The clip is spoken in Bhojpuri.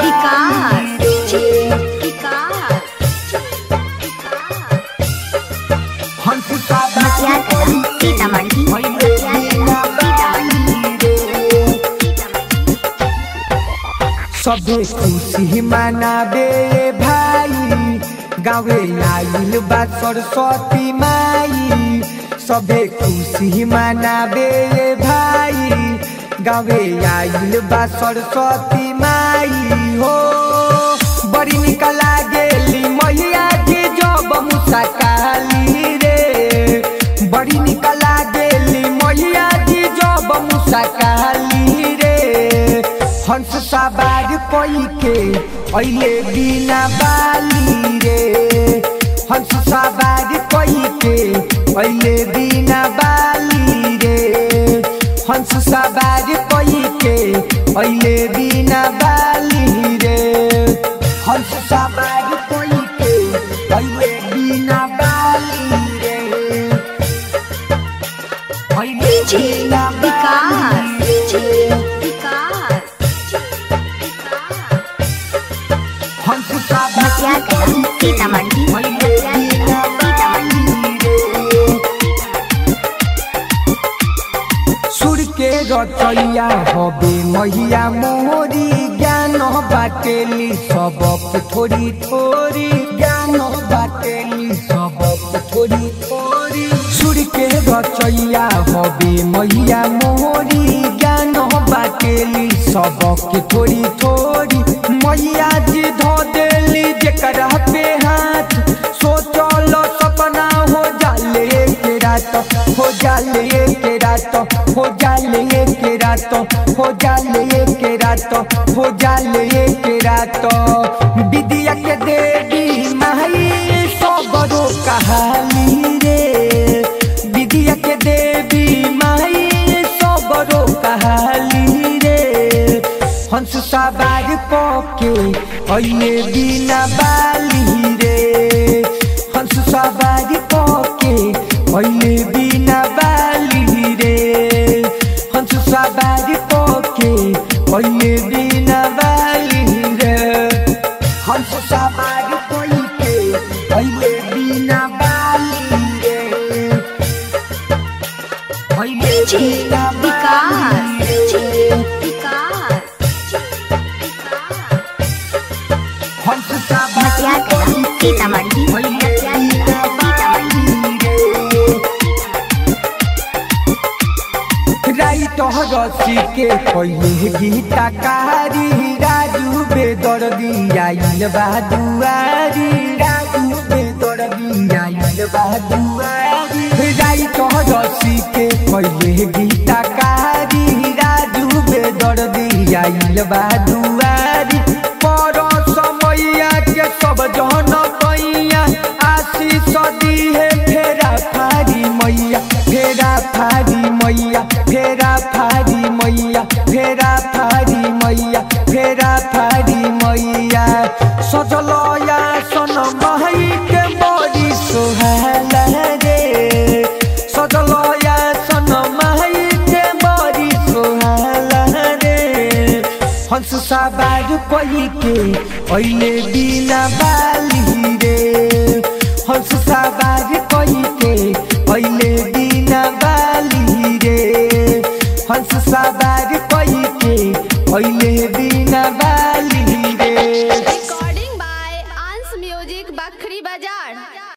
विकास विकास हंस सादा मटिया कला सीतामढ़ी मटिया कला सबे खुशी मनाबे भाई गावे आइल बा सरस्वती माई सबे खुशी मनाबे भाई गावे आइल बा सरस्वती माई हो बड़ी निक लागेली मैया जी जब मुस्काली रे बड़ी निक लागेली मैया जी जब मुस्काली रे हंस सवार कोई के अइले बिना बाली रे हंस सवार कोई के अइले बिना बाली रे हंस सवार कोई के अइले बिना बाली रे हंस सवार कोई के अइले बिना बाली रे अइले बिना विकास रे। विकास हंस सवार मटिया कला सीतामढ़ी मटिया कला सीतामढ़ी सुर के रचैया हबे मैया मोरी ज्ञान बाटेली सबक थोड़ी थोड़ी ज्ञान बाटेली सबक थोड़ी थोड़ी सुर के रचैया हबे मैया मोरी ज्ञान बाटेली सबक थोड़ी थोड़ी मैया जी धो देली जेकरा पे हाथ सोचल सपना हो जाले के रात हो जाले के रात हो जाले के रात हो जाले के रात हो जाले के रात विद्या के देवी माई सबरो कहाली रे विद्या के देवी माई सबरो कहाली रे हंस सवार के अइले बिना बाली रे हंस सवार के अइले बिना बाली रे हंस सवार के अइले बिना बाली रे हंस सवार के अइले बिना बाली रे अइले बिना बाली रे विकास हंस सवार मटिया कला सीतामढ़ी मटिया कला सीतामढ़ी राइट रसी के पहिले गीतकारी राजू बेदर्दी आइल बहादुआरी राजू बेदर्दी आइल बहादुआरी राइट रसी के पहिले गीतकारी राजू बेदर्दी आइल बहादुआरी पर समैया के सब जन पैया आशीष दिहे फेरा फारी मैया फेरा फारी मैया फेरा फारी मैया फेरा फारी मैया फेरा फारी मैया सजलया सन महई के बड़ी सोहला रे सजलया सन महई के बड़ी सोहला रे हंस सवार कोई के अइले बिना बाली रे हंस सवार कोई के अइले बिना बाली रे हंस सवार कोई के अइले बिना बाली